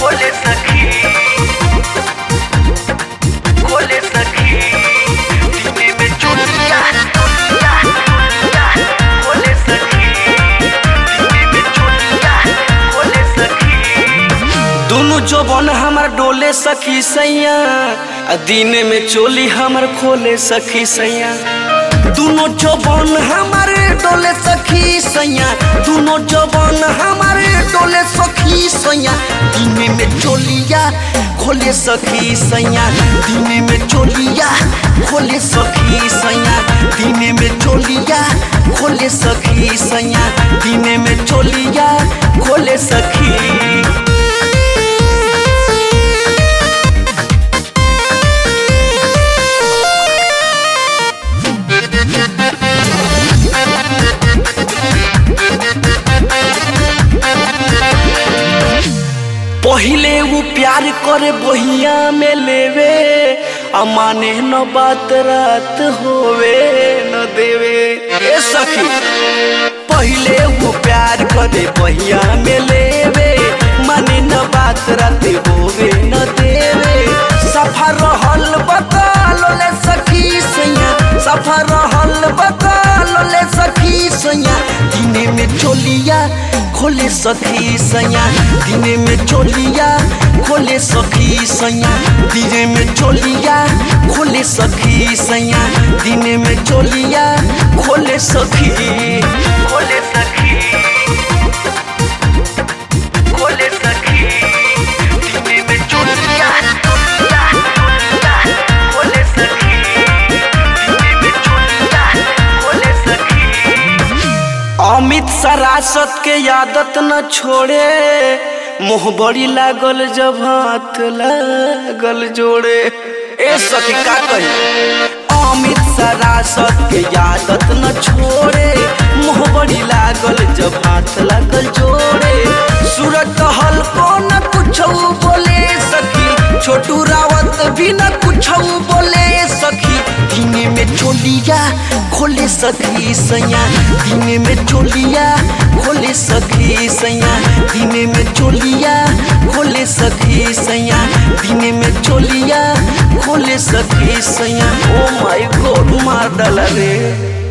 खोले सखी खोले सखी दिने में चोलिया चोलिया चोलिया खोले सखी दिने में चोलिया खोले सखी दोनों जौबन हमर डोले सखी सैया आ दिन में चोली हमर खोले सखी सैया दोनों जौबन हमर डोले सखी सैया दोनों जौबन हमर डोले सखी सैया दिन में चोलिया खोले सखी सैया दिन में चोलिया खोले सखी सैया दिन में चोलिया खोले सखी सैया दिन में चोलिया खोले सखी पहिले वो प्यार करे बहिया में लेवे आ माने न बात रात होवे न देवे ए सखी पहिले वो प्यार करे बहिया में लेवे माने न बात रात होवे न देवे सफा रहल बकाल ले सखी सैया सफा रहल बकाल ले सखी सैया दिने में चोलिया खोले सखी सैया दिने में चोलिया खोले सखी सैया दिने में चोलिया खोले सखी सैया दिने में चोलिया खोले सखी खोले सखी खोले सखी दिने में चोलिया चोलिया चोलिया खोले सखी दिने में चोलिया खोले सखी अमित सरासत के आदत न छोड़े मुँह बड़ी लागल जब हाथ लागल जोड़े ए सखी का कही अमित सरासत के आदत न छोड़े मुँह बड़ी लागल जब हाथ लागल जोड़े सूरज कहल को न कुछ बोले सखी छोटू रावत भी न कुछ बोले सखी दिने में चोलिया खोले सखी सैया दिने में चोलिया खोले सखी सैया दिने में चोलिया खोले सखी सैया दिने में चोलिया खोले सखी सैया ओ माय गॉड मार डाला रे